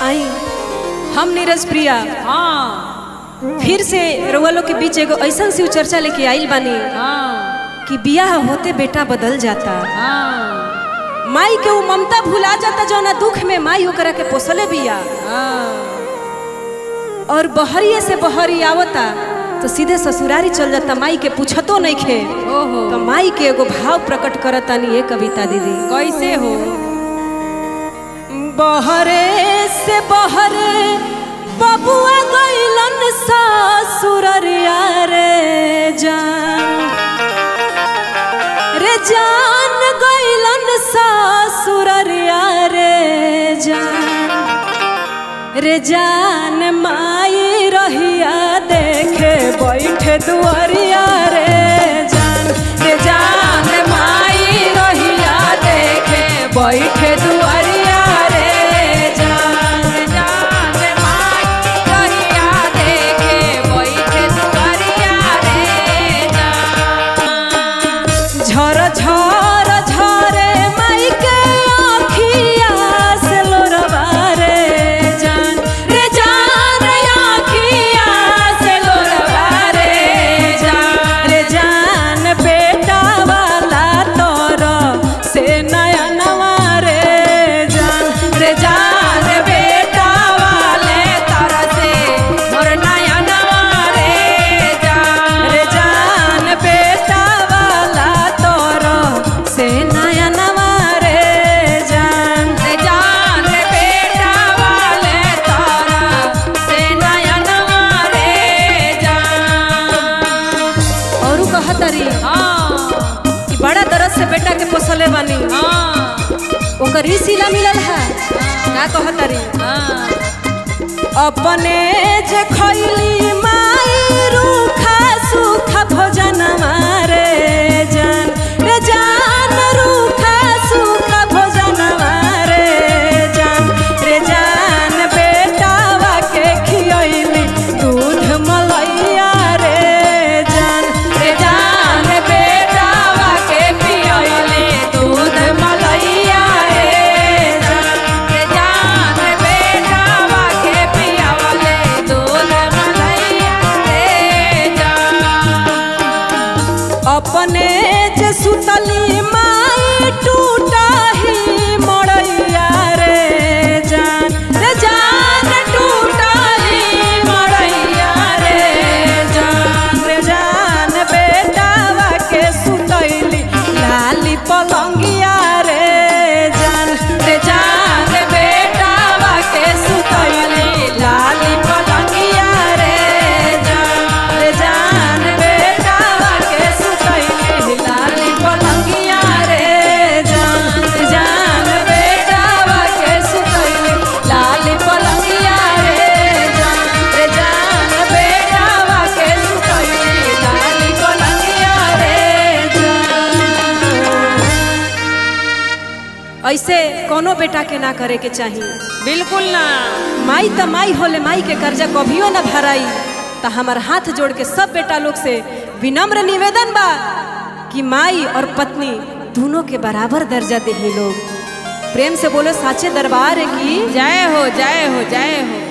आई हम नीरज प्रिया हाँ फिर से रउआ लोग के बीच एगो ऐसा शिव चर्चा लेके आइल बानी हाँ कि बियाह होते बेटा बदल जाता हाँ माई के वो ममता भुला जाता जौना दुख में माई ओकरा के पोसले बिया हाँ और बहरिए से बहरी आवता तो सीधे ससुरारी चल जाता माई के पूछतो नहीं खे ओहो तो माई के एगो भाव प्रकट करतानी ये कविता दीदी कैसे हो बहरे से बहरे बबुआ गइलन ससुररिया रे जान रे जान गइलन ससुररिया रे जान रे जान माई रहिया देखे बैठे दुआरिया रे जान रे जान माई रहिया देखे बैठे दुआरिया रे जान जान माई रहिया देखे बैठे दुआरिया रे जान झर झर झरे माई के आँखिया से लोरवा रे जान रे जान रे आँखिया से लोरवा रे जान रे जान बेटा वाला तोर से नया नवा रे जान रे जान बेटा वाले तोर से मोर नया नवा रे जान रे जान बेटा वाला तोर से नया नवा रे जान रे जान बेटा वाले तोर से नया नवा रे जान औरू कहतरी हाँ कि बड़ा दर्द से बेटा के पोसले बानी हाँ ओकर ही सिला मिलल है का कहतरी हाँ अपने जे खैली माई रूखा सूखा भोजन मारे जान रे जान रूखा सूखा भोजन मारे जान रे जान बेटावा के खियैली दूध मलैया रे जान रे जान बेटावा के पियैली दूध मलैया रे जान रे जान बेटावा के पियवले दूध मलैया रे जान अपने जे सुतली माई टूटा ही मड़ैया रे जान रे जान टूटा ही मड़ैया रे जान रे जान बेटावा के सुतैली लाली पलंगिया रे जान रे जान बेटावा के सुतैली लाली पलंगिया रे जान रे जान बेटावा के सुतैली लाली पलंगिया रे जान रे जान बेटावा के सुतैली लाली पलंगिया रे जान रे जान बेटावा के सुतैली लाली पलंगिया रे जान ऐसे कोनो बेटा के ना करे के चाहिए बिल्कुल ना माई त माई होले माई के कर्जा कभियो न भराई त हमार हाथ जोड़ के सब बेटा लोग से विनम्र निवेदन बा कि माई और पत्नी दोनों के बराबर दर्जा दे लोग प्रेम से बोलो साचे दरबार है कि जय हो जय हो जय हो